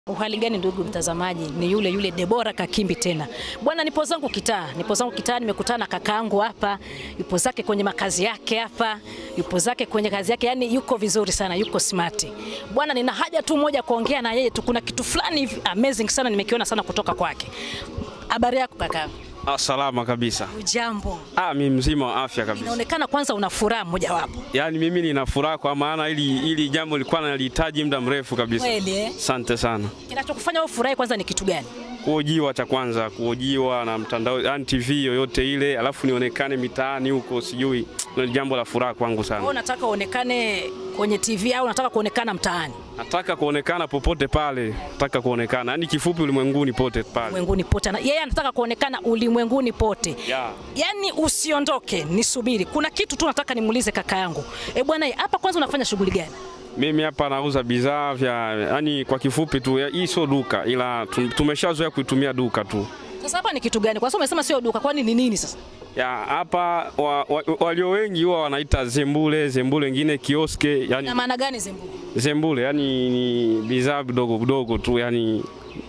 Uhali gani ndugu mtazamaji, ni yule yule Debora Kakimbi tena bwana. Nipo zangu kitaa, nipo zangu kitaa, nimekutana na kakaangu hapa, yupo zake kwenye makazi yake hapa, yupo zake kwenye kazi yake, yani yuko vizuri sana, yuko smart bwana. Nina haja tu moja kuongea na yeye tu, kuna kitu fulani hivi amazing sana nimekiona sana kutoka kwake. Habari yako kakaangu? Ah, salama kabisa. Ujambo? Ah, mimi mzima wa afya kabisa. Inaonekana kwanza una furaha mojawapo. Yaani mimi nina furaha kwa maana ili ili jambo lilikuwa nalihitaji muda mrefu kabisa. Kweli eh? Asante sana. Kinachokufanya wewe furahi kwanza ni kitu gani? Kuojiwa cha kwanza, kuojiwa na mtandao, yani TV yoyote ile, alafu nionekane mitaani huko sijui. Ni jambo la furaha kwangu Wewe sana. unataka uonekane kwenye TV au unataka kuonekana mtaani? Nataka kuonekana popote pale, nataka kuonekana. Yaani kifupi ulimwenguni pote pale. ulimwenguni pote. Na Yeye anataka kuonekana ulimwenguni pote. Yeah. Yaani usiondoke, nisubiri. Kuna kitu tu nataka nimuulize kaka yangu. Eh bwana, hapa kwanza unafanya shughuli gani? Mimi hapa nauza bidhaa vya yani kwa kifupi tu, ya- hii sio duka ila tu- tumeshazoea kuitumia duka tu. Sasa hapa ni kitu gani? Kwa sababu umesema sio duka, kwani ni nini sasa? Ya hapa wa, wa, walio wengi huwa wanaita zembule, zembule wengine kioske, Na yani maana gani zembu? zembule yani ni bidhaa vidogo vidogo tu yani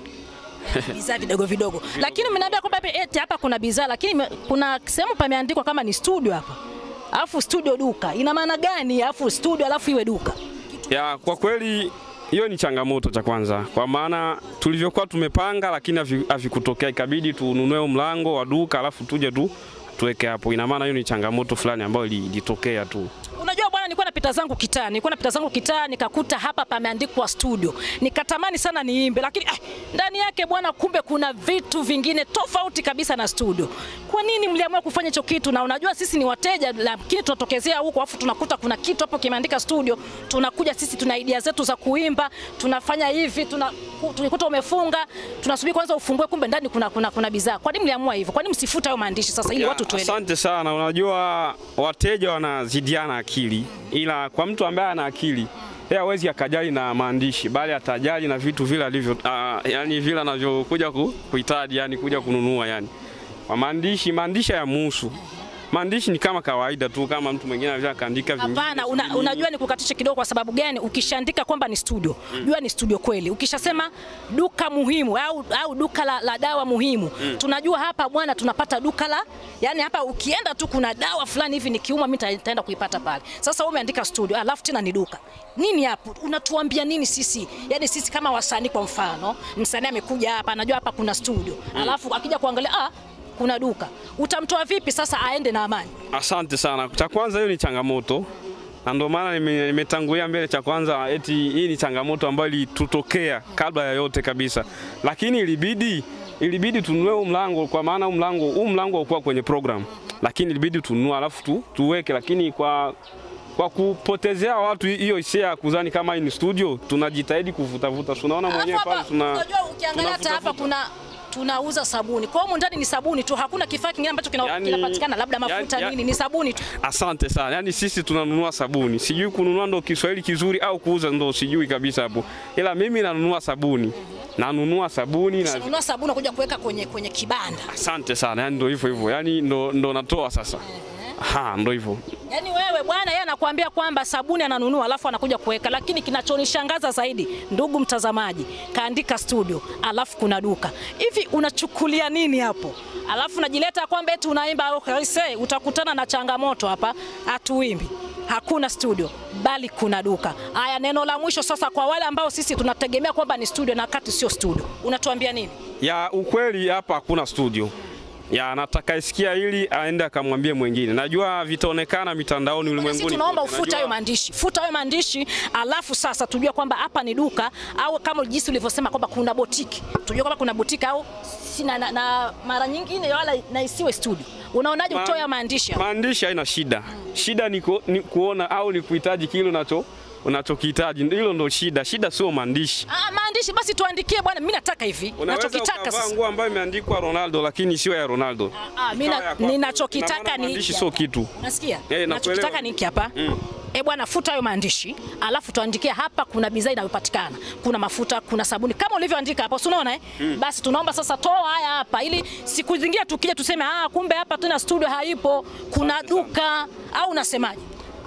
Bidhaa vidogo vidogo. Lakini umeniambia kwamba hapa eti hapa kuna bidhaa lakini me- kuna sehemu pameandikwa kama ni studio hapa. Alafu studio duka. Ina maana gani? Alafu studio alafu iwe duka. ya kwa kweli hiyo ni changamoto cha kwanza, kwa maana tulivyokuwa tumepanga, lakini havi- havikutokea, ikabidi tununue mlango wa duka alafu tuje tu tuweke hapo. Ina maana hiyo ni changamoto fulani ambayo ili- ilitokea tu. Unajua bwana, nilikuwa napita zangu kitaa, nilikuwa napita zangu kitaa nikakuta hapa pameandikwa studio, nikatamani sana niimbe, lakini ah, ndani yake bwana, kumbe kuna vitu vingine tofauti kabisa na studio. Kwa nini mliamua kufanya hicho kitu? Na unajua sisi ni wateja, lakini tunatokezea huko afu tunakuta kuna kitu hapo kimeandika studio, tunakuja sisi tuna idea zetu za kuimba, tunafanya hivi, tuna tulikuta umefunga, tunasubiri kwanza ufungue, kumbe ndani kuna kuna, kuna bidhaa. Kwa nini mliamua hivyo? Kwa nini msifuta hayo maandishi sasa ili Ya, watu tuelewe? Asante sana. Unajua wateja wanazidiana akili, ila kwa mtu ambaye ana akili yeye hawezi akajali na maandishi, bali atajali na vitu vile alivyo, uh, yani vile anavyokuja ku, kuhitaji, yani kuja kununua yani. Kwa maandishi, maandishi ya muhusu maandishi ni kama kawaida tu, kama mtu mwingine anaweza akaandika vingine, Hapana, una, unajua ni kukatisha kidogo. Kwa sababu gani? Ukishaandika kwamba ni studio, jua ni studio kweli. Ukishasema duka muhimu au, au duka la, la dawa muhimu, tunajua hapa bwana, tunapata duka la yani, hapa ukienda tu kuna dawa fulani hivi nikiuma mimi nita- nitaenda kuipata pale. Sasa wewe umeandika studio, alafu tena ni duka. Nini hapo? Unatuambia nini sisi? Yani sisi kama wasanii, kwa mfano msanii amekuja hapa, anajua hapa kuna studio, alafu akija kuangalia ah, kuna duka, utamtoa vipi sasa aende na amani? Asante sana. Cha kwanza hiyo ni changamoto na ndio maana nime- nimetangulia mbele. Cha kwanza eti hii ni changamoto ambayo ilitutokea kabla ya yote kabisa, lakini ilibidi ilibidi tununue huu mlango, kwa maana huu mlango huu mlango haukuwa kwenye program, lakini ilibidi tununue alafu tu, tuweke, lakini kwa kwa kupotezea watu hiyo hisia ya kudhani kama hii ni studio, tunajitahidi kuvutavuta. Tunaona mwenyewe Alafu pale hapa tuna unajua ukiangalia hata hapa tunavutavuta. kuna tunauza sabuni. Kwa hiyo humu ndani ni sabuni tu, hakuna kifaa kingine ambacho kina- Yani- kinapatikana labda mafuta yani- nini, ni sabuni tu. Asante sana. Yaani sisi tunanunua sabuni. Sijui kununua ndo Kiswahili kizuri au kuuza ndo sijui kabisa hapo. Ila mimi nanunua sabuni. Nanunua sabuni na Ununua sabuni unakuja kuweka kwenye kwenye kibanda. asante sana. Yaani ndo hivyo hivyo. Yaani ndo ndo natoa sasa. Aha, ndo hivyo. Yaani wewe bwana, yeye anakuambia kwamba sabuni ananunua alafu anakuja kuweka, lakini kinachonishangaza zaidi, ndugu mtazamaji, kaandika studio alafu kuna duka. Hivi unachukulia nini hapo? Alafu najileta kwamba eti unaimba okay, say, utakutana na changamoto hapa, hatuimbi hakuna studio bali kuna duka. Haya, neno la mwisho sasa kwa wale ambao sisi tunategemea kwamba ni studio na wakati sio studio, unatuambia nini? Ya ukweli hapa hakuna studio. Ya nataka isikia ili aende akamwambie mwingine. Najua vitaonekana mitandaoni Sisi ulimwenguni. tunaomba kote. ufute hayo Najua- maandishi, futa hayo maandishi, alafu sasa tujue kwamba hapa ni duka au kama jinsi ulivyosema kwamba kuna botiki, tujue kwamba kuna botiki au si na, na, na mara nyingine wala na isiwe studio. Unaonaje Ma- utoe hayo maandishi hapo? Maandishi haina shida. Shida ni, ku, ni kuona au ni kuhitaji kile unacho unachokihitaji. Hilo ndo shida. Shida sio maandishi. Ah, maandishi basi tuandikie bwana, mimi nataka hivi, Unaweza nachokitaka ukavaa sasa. nguo ambayo imeandikwa Ronaldo lakini sio ya Ronaldo. Ah, mimi Ikawa na- ya kwako. ninachokitaka Ina maana ni maandishi hiki sio hapa. kitu. Unasikia? Eh, Nachokitaka nakuelewa. ni hiki hapa. Mm. E bwana, futa hayo maandishi, alafu tuandikia hapa kuna bidhaa inayopatikana, kuna mafuta, kuna sabuni kama ulivyoandika hapo, si unaona eh? Basi tunaomba sasa toa haya hapa, ili siku zingine tukija tuseme ah, kumbe hapa tuna studio haipo, kuna duka au unasemaje?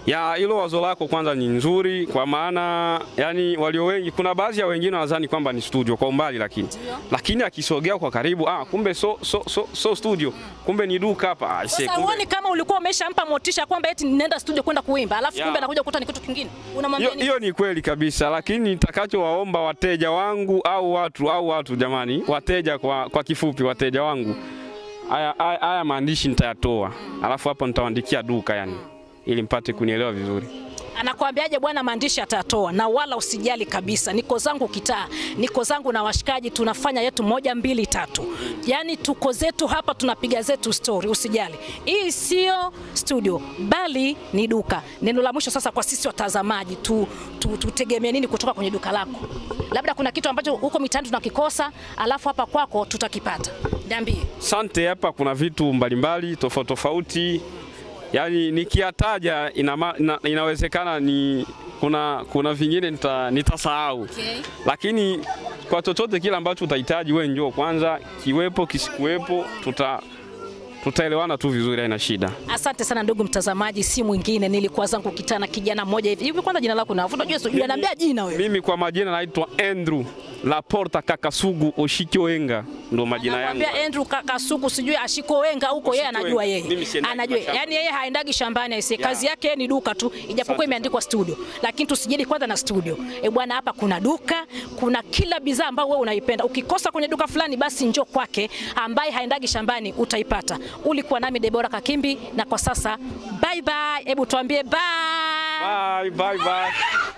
Ya hilo wazo lako kwanza ni nzuri, kwa maana yani walio wengi, kuna baadhi ya wengine wanadhani kwamba ni studio kwa umbali, lakini lakini akisogea kwa karibu, ah, kumbe so, so, so, so studio, kumbe ni duka hapa. Ah, see, Sasa kumbe- huoni kama ulikuwa umeshampa motisha kwamba eti nenda studio kwenda kuimba, alafu Ya. kumbe anakuja kukuta ni kitu kingine. Unamwambia Hiyo nini? hiyo ni kweli kabisa, lakini nitakachowaomba wateja wangu au watu au watu jamani, wateja kwa, kwa kifupi, wateja wangu, haya haya- haya maandishi nitayatoa, alafu hapo nitawaandikia duka yani, ili mpate kunielewa vizuri. Anakuambiaje bwana, maandishi atatoa, na wala usijali kabisa. Niko zangu kitaa, niko zangu na washikaji, tunafanya yetu moja mbili tatu, yaani tuko zetu hapa, tunapiga zetu story, usijali. Hii sio studio, bali ni duka. Neno la mwisho sasa kwa sisi watazamaji, tu, tu, tutegemee nini kutoka kwenye duka lako? Labda kuna kitu ambacho huko mitaani tunakikosa, alafu hapa kwako tutakipata. Niambie. Sante, hapa kuna vitu mbalimbali tofauti tofauti, yaani nikiyataja ina, ina, inawezekana ni kuna, kuna vingine nita, nitasahau Okay. lakini kwa chochote kile ambacho utahitaji wewe njoo kwanza, kiwepo kisikuwepo, tuta tutaelewana tu vizuri, haina shida. Asante sana ndugu mtazamaji, si mwingine nilikuwa zangu kitana kijana mmoja hivi hivi. Kwanza jina lako na unajua sijui, anaambia jina wewe. Mimi kwa majina naitwa Andrew Laporta Kakasugu Oshikioenga, ndo majina yangu. Anamwambia Andrew Kakasuku sijui ashiko wenga huko, yeye Ashiko anajua wenga. yeye Mimi siendagi anajua, mashamba. yani yeye haendagi shambani aisee, Yeah. kazi yake ni duka tu, ijapokuwa imeandikwa studio, lakini tusijidi kwanza na studio. E bwana, hapa kuna duka, kuna kila bidhaa ambayo wewe unaipenda. Ukikosa kwenye duka fulani, basi njoo kwake, ambaye haendagi shambani utaipata. Ulikuwa nami Debora Kakimbi, na kwa sasa bye bye. Hebu tuambie bye. Bye, bye, bye.